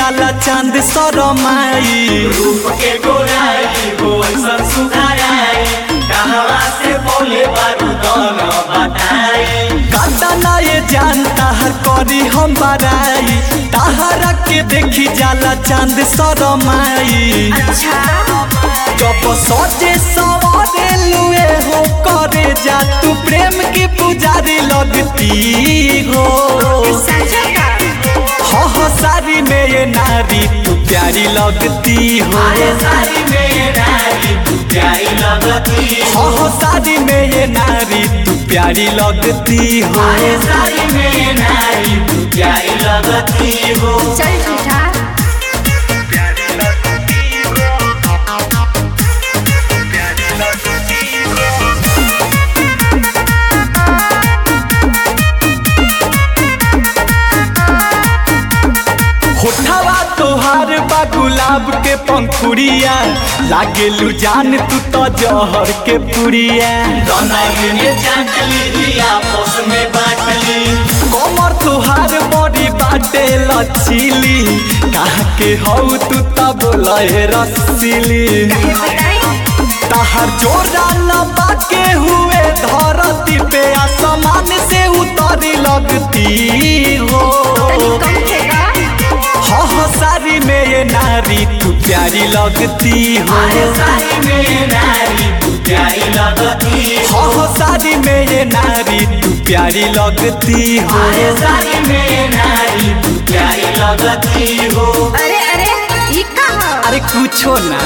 जाला चांद सरमाई रूप के गोराई हो ऐसन सुधाराई कहवा से बोले बारूदन बताई काटा ना ये जान ताहर करी हम बराई ताहरा के देखी जाला चांद सरमाई जब सजे सवारे लुए हो करे जा तू प्रेम की पुजारी लगती हो हो हो सारी में ये नारी तू प्यारी लगती हो अरे सारी में नारी तू प्यारी लगती हो हो सारी में ये नारी तू प्यारी लगती हो अरे सारी में नारी तू प्यारी लगती हो चल झूठा होठवा तोहार बा गुलाब के पंखुड़िया लागे लू जान तू तो जहर के पुड़िया दोनों ने चाटली दिया आपस में बाटली कमर तोहार बड़ी बाटे लचीली कहा के हऊ तू तब लहे रसीली ताहर जोरा लबा के हुए धरती पे आसमान से उतरी लगती हो हो हो सारी में ये नारी तू प्यारी लगती हो अरे सारी में नारी तू प्यारी लगती हो हो सारी में ये नारी तू प्यारी लगती हो अरे सारी में नारी तू प्यारी लगती हो अरे अरे ये कहाँ अरे कुछो ना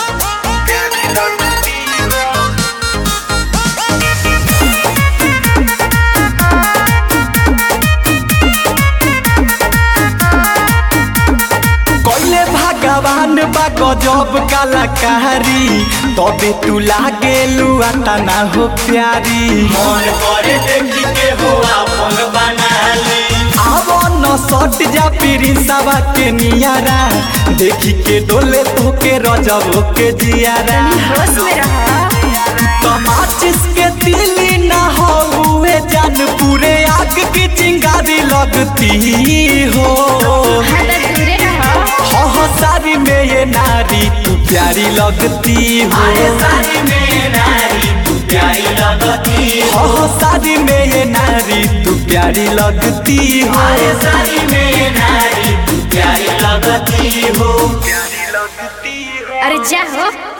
कोइले भगवान बा गजब कलाकारी तबे तू लागे लुआ तना हो प्यारी मन करे देखी के हो अपन बना ली आवो न सट जा पीरी सवा के नियारा देखी के डोले तो के रजब के जियारा होश में रहा तमाचिस के तिली ना हो हुए जान पूरे आग की चिंगारी लगती हो हाँ तो दूरे रहा हो हो सारी में ये नारी तू प्यारी लगती हो अरे सारी में नारी तू प्यारी लगती हो हो सारी में ये नारी तू प्यारी लगती हो अरे सारी में नारी तू प्यारी लगती हो अरे जा हो